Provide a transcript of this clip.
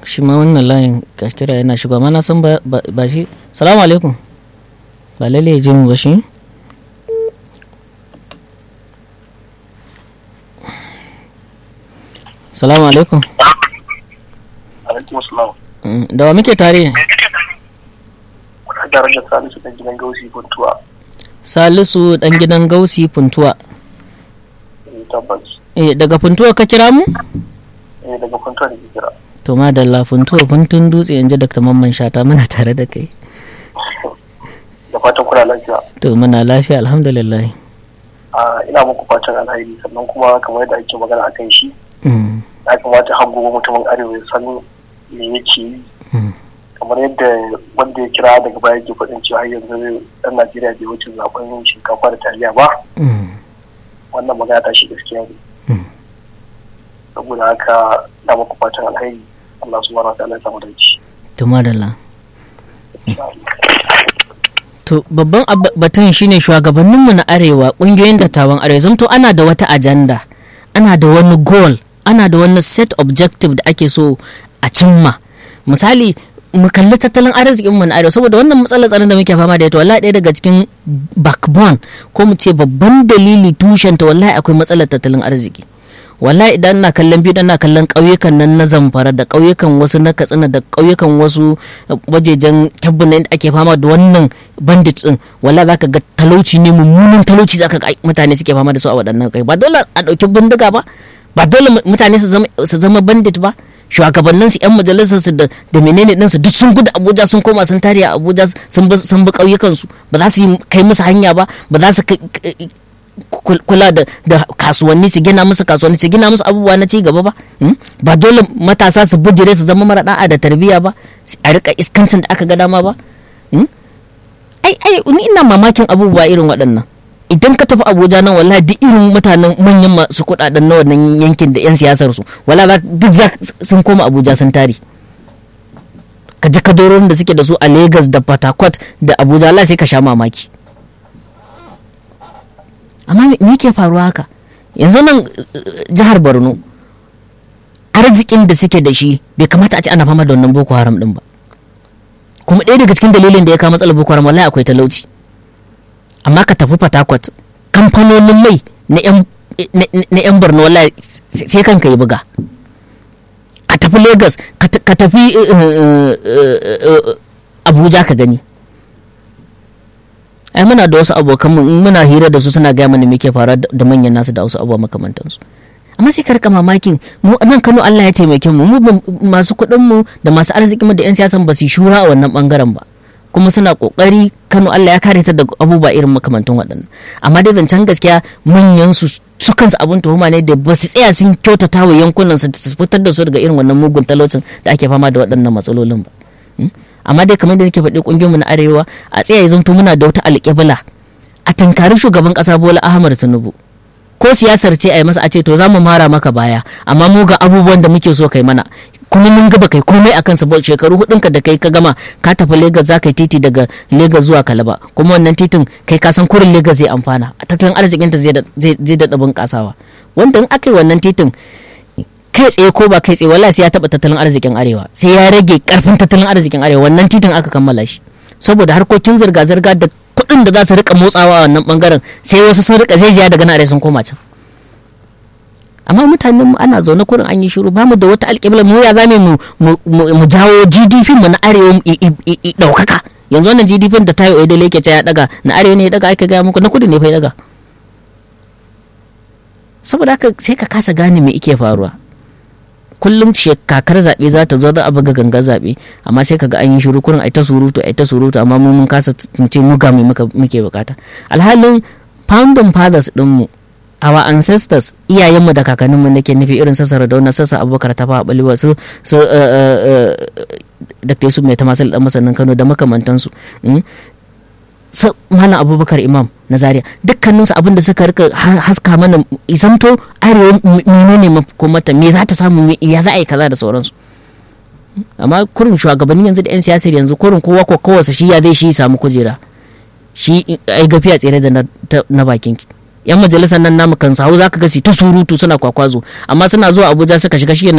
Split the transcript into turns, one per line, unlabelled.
shi ma wannan layin kashkira yana shiga mana san ba shi salamu alaikum ba lalle ya je mu ba shi salamu alaikum
alaikum salam
da wa muke tare
kuna tare da salisu dan gidan gausi puntuwa
salisu dan gidan gausi puntuwa
tabbas
eh daga puntuwa ka kira mu
eh daga puntuwa da ke kira
to madalla puntuwa puntun dutse yanzu dr mamman shata muna tare da kai
da fatan kuna lafiya
to muna lafiya alhamdulillah
ina muku fatan alheri sannan kuma kamar yadda ake magana a kan shi ya kamata har gobe mutumin arewa ya san me yake yi kamar yadda wanda ya kira daga baya ke faɗin cewa har yanzu ɗan najeriya bai wuce zaben shinkafa da taliya ba wannan magana ta shi gaskiya ne saboda haka na muku fatan alheri Allah subhanahu wa ta'ala ya samu dace
to madalla to babban batun shine shugabanninmu na arewa ƙungiyoyin dattawan arewa zamto ana da wata ajanda ana da wani goal ana da wani set objective da ake so a cimma misali mu kalli tattalin arzikin mu na arewa saboda wannan matsalar tsaron da muke fama da ita wallahi ɗaya daga cikin backbone ko mu ce babban dalili tushenta wallahi akwai matsalar tattalin arziki wallahi idan na kallon biyu na kallon ƙauyukan nan na zamfara da ƙauyukan wasu na katsina da ƙauyukan wasu wajejen kyabbun da ake fama da wannan bandit din wallahi zaka ga talauci ne mummunan talauci zaka ga mutane suke fama da su a waɗannan kai ba dole a ɗauki bindiga ba ba dole mutane su zama bandit ba shugabannin su yan majalisar su da menene din su duk sun gudu Abuja sun koma sun tare a Abuja sun bi sun bi ƙauyukan su ba za su yi kai musu hanya ba ba za su kula da kasuwanni su gina musu kasuwanni su gina musu abubuwa na ci gaba ba ba dole matasa su bujire su zama mara da'a da tarbiyya ba a rika iskancin da aka ga dama ba ai ai ni ina mamakin abubuwa irin waɗannan idan ka tafi abuja nan wallahi duk irin mutanen manyan masu kuɗaɗen na wannan yankin da 'yan siyasar su wala duk sun koma abuja sun tare ka ji kadoron da suke da su a lagos da port da abuja Allah sai ka sha mamaki amma me ke faruwa haka yanzu nan jihar borno arzikin da suke da shi bai kamata a ce ana fama da wannan boko haram din ba kuma ɗaya daga cikin dalilin da ya kawo matsalar boko haram wallahi akwai talauci amma ka tafi fatakwat kamfanonin mai na yan borno wallahi sai kanka yi buga ka tafi lagos ka tafi abuja ka gani ai muna da wasu abokan mu muna hira da su suna gaya mana me ke faruwa da manyan nasu da wasu abubuwa makamantansu amma sai ka rika mamakin mu nan Kano Allah ya taimake mu mu masu kuɗin mu da masu arzikin mu da yan siyasan ba su shura a wannan bangaren ba kuma suna kokari Kano Allah ya kare ta da abubuwa irin makamantan waɗannan amma dai zancen gaskiya manyan su su kansu abun tuhuma ne da ba su tsaya sun kyautata wa yankunan su fitar da su daga irin wannan mugun talaucin da ake fama da waɗannan matsalolin ba amma dai kamar da nake faɗi ƙungiyar mu na arewa a tsaya ya zanto muna da wata alƙibla a tankari shugaban ƙasa Bola Ahmad Tinubu ko siyasar ce a yi masa a ce to za mu mara maka baya amma mu ga abubuwan da muke so kai mana kuma mun gaba kai komai a kansa shekaru hudunka da kai ka gama ka tafi Legas za ka yi titi daga Legas zuwa Kalaba kuma wannan titin kai ka san kurin Legas zai amfana tattalin arzikinta zai daɗa bunƙasawa wanda in aka yi wannan titin kai tsaye ko ba kai tsaye wallahi sai ya taɓa tattalin arzikin arewa sai ya rage karfin tattalin arzikin arewa wannan titin aka kammala shi saboda harkokin zirga-zirga da kuɗin da za su rika motsawa a wannan bangaren sai wasu sun rika zaiziya daga nan sun koma can amma mutanen mu ana zaune kurin an yi shiru ba mu da wata alƙibla mu ya zame mu jawo GDP mu na arewa ɗaukaka yanzu wannan GDP da tayo da lake ya daga na arewa ne ya daga aka gaya muku na kudu ne fa ya daga saboda haka sai ka kasa gane me ike faruwa kullum kakar zaɓe za ta zo za a buga ganga zaɓe amma sai kaga an yi shiru kurin ai ta surutu ai ta surutu amma mu mun kasa mu ce mu ga me muke bukata alhalin founding fathers din mu our ancestors iyayenmu da kakanninmu nake nufi irin sassa da sassa abubakar ta fa balewa su su da su mai ta masu dan masanin Kano da makamantansu su malam abubakar imam na zaria dukkaninsu abin da suka rika haska mana isamto arewa menene makomata me za ta samu ya za a yi kaza da sauransu amma kurin shugabanni yanzu da 'yan siyasar yanzu kurin kowa ko kowace shi ya zai shi samu kujera shi ai gafiya tsere da na bakin yan majalisar nan namu kan sahu zaka ga su ta surutu suna kwakwazo amma suna zuwa abuja suka shiga shi